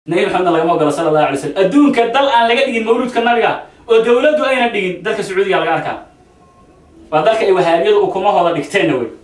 nabi maxamedna lagama ogola sala allahu alay slam adduunka dal aan laga dhigin mawluudka nabiga oo dawladdu ayna dhigin dalka sacuudiga laga arkaa waa dalka ay wahaabiyadu ukumahooda dhigteenna wey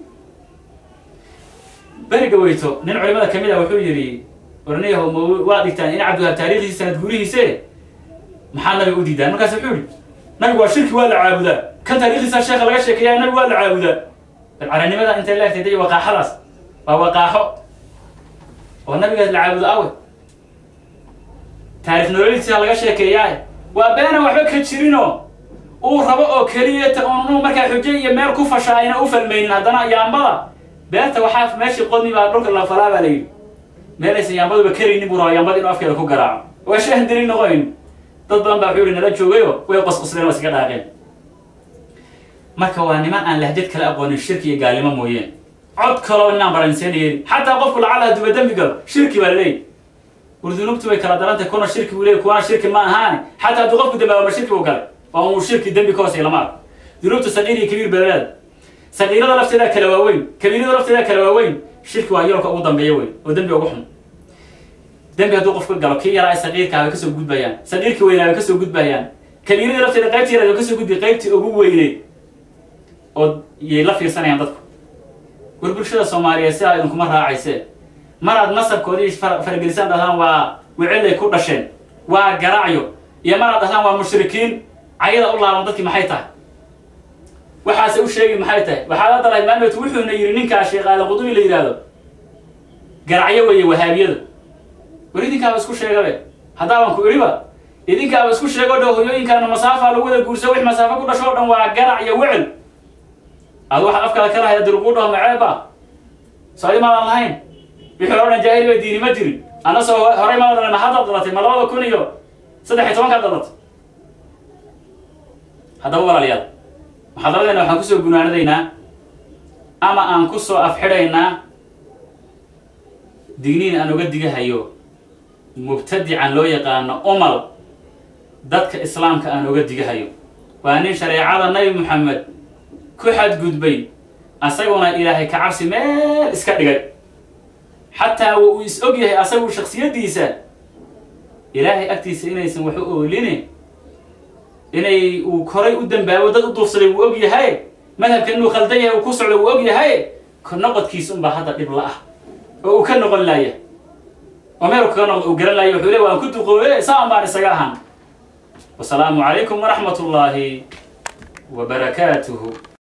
beriga weyto nin culimada ka mid a wuxuu yidhi ornayaho ma waa dhigtaan in cabdiwahaab taarikhdiisi sanad guurihiise maxaa nabiga u diidaan markaas wuxuu yihi nabigu waa shirki waa la caabudaa kan taarikhdiisa sheekha laga sheekeeya nabigu waa la caabudaa bal caranimada intay leegtay day waqaaxadaas waa waqaaxo oo nabiga la caabudo awe taarikh nololiisa laga sheekeeyaa waa beena waxba ka jirinoo uu rabo oo keliya ta unu markaa xujo iyo meel ku fasha ayna u falmaynin haddana yaambada beerta waxaa meeshii qodmi baa dhulka la falaa baa la yidhi meelaysan yaambaduba karaynin buu rabaa yaambada inuu afkeeda ku garaaco waa shahan dilin noqoyn dad badan baa wuxuu yihi nala joogayo way qosqosleen waa iskaga dhaaqeen marka waa niman aan lahjad kala aqoonin shirki iyo gaalnimo mooyeen cod kaloo inaan baranseynayeen xataa qofku lacala haduuba dembi galo shirki baa laleeyahy war dunuubtu way kala darantay kuna shirki buu leeyay kuwana shirki ma ahaane xataa hadduu qofku dambaaba ma shirki buu galay waa uu shirki dembi ka hoosay lama arko dunuubta saqiir iyo kabiir baleeda saqiirada lafteedaa kala waaweyn kabiirada lafteedaa kala waaweyn shirki waa yoolka ugu dambeeya wey oo dembi ugu xun dembi hadduu qofku galo kii yaraa saqiirkaa way kasoo gudbayaan saqiirkii weynaa way kasoo gudbayaan kabiirada lafteeda qaybtii yaraad way kasoo gudbay qaybtii ugu weyneyd oo yay la fiirsanayaan dadku war bulshada soomaaliyeed sidaa idinkuma raacayse maraad nasabkoodii faragelisaan dhahdaan waa wicelay ku dhasheen waa garacyo iyo maraad dhahdaan waa mushrikiin cayada u laaban dadkii maxay tahay waxaase u sheegi maxay tahay waxaad hadda lahayd maalmeed wuxuuna yidhi ninkaa sheekh aadan qudubi la yidhaahdo garacyo weeye wahaabiyada war idinkaaba isku sheegabe haddaaban ku idhiba idinkaaba isku sheego dho hoyooyinkaana masaafa lagu wada guursa wix masaafo ku dhasho o dhan waa garac iyo wecel adu waxaad afkaada ka lahayd haddii laguu dhaho maceeba soo imaadan lahayn wixii hore o dhan jaahili ba diini ma jirin anna soo horey maa dhalan ma haddaad dhalatay ma labada kun iyo saddex iyo tobankaad dhalatay haddaba walaalayaal muxaadaradeena waxaan kusoo gunaanadaynaa ama aan kusoo afxidhaynaa digniin aan uga digahayo mubtadican loo yaqaano umal dadka islaamka aan uga digahayo waa nin shareecada nabi moxamed ku xadgudbay asaguna ilaahay ka cabsi meel iska dhigay xataa wa uu is og yahay asagu shaksiyaddiisa ilaahay agtiisa inaysan wax u ooline inay uu koray u dambaabo dad u duufsaday wuu og yahay madhabkan inuu khaldan yahay uu ku socdo wuu og yahay noqodkiisa unbaa hadda dhib la ah oo uu ka noqon laaya oo meel kaga noqdo uu garan laaya wuxuu le waan ku duqoobe saan baan isaga ahaan wasalaamu calaykum waraxmat ullaahi wa barakaatuhu